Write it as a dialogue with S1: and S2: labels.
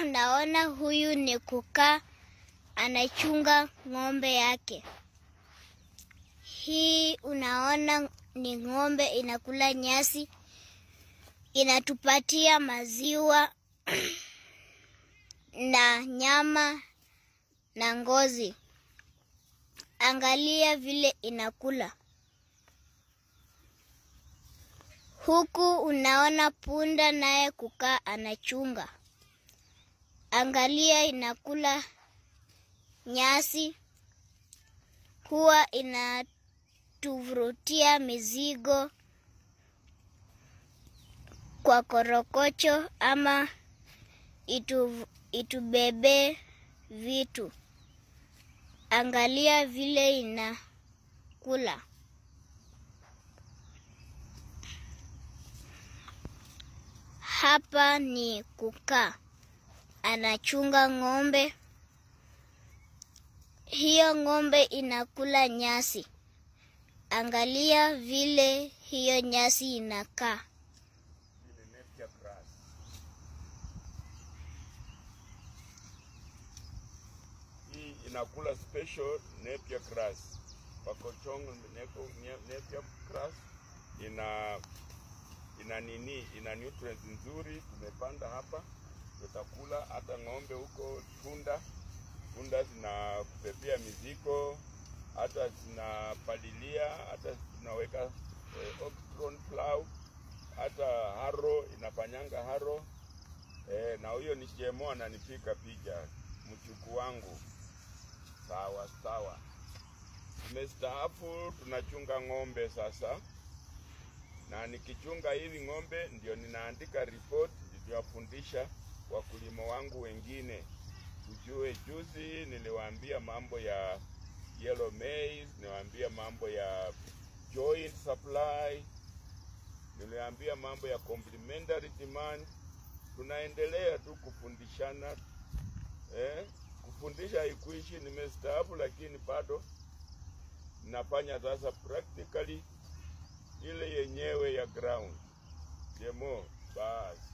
S1: naona huyu ni kukaa anachunga ng'ombe yake. Hii unaona ni ng'ombe inakula nyasi, inatupatia maziwa na nyama na ngozi. Angalia vile inakula. Huku unaona punda naye kukaa anachunga. Angalia inakula nyasi, huwa inatuvurutia mizigo kwa korokocho ama itu, itubebe vitu. Angalia vile inakula. Hapa ni kukaa, anachunga ng'ombe. Hiyo ng'ombe inakula nyasi. Angalia vile hiyo nyasi inakaa.
S2: Ile napier grass. Hii inakula special napier grass. Pakochong nepo- ne- napier grass ina ina nini, ina nutrients nzuri. Tumepanda hapa, tutakula hata ng'ombe huko tunda tunda zinakupepea mizigo, hata zinapalilia, hata tunaweka eh, oxycron plow, hata haro inafanyanga haro eh, na huyo ni chemo ananipika picha mchuku wangu. Sawa sawa, tumestaafu, tunachunga ng'ombe sasa, na nikichunga hivi ng'ombe ndio ninaandika report, niliwafundisha wakulima wangu wengine tujue. Juzi niliwaambia mambo ya yellow maize, niliwaambia mambo ya joint supply, niliwaambia mambo ya complementary demand. Tunaendelea tu kufundishana eh, kufundisha haikuishi. Nimestaafu, lakini bado nafanya sasa practically ile yenyewe ya ground demo basi.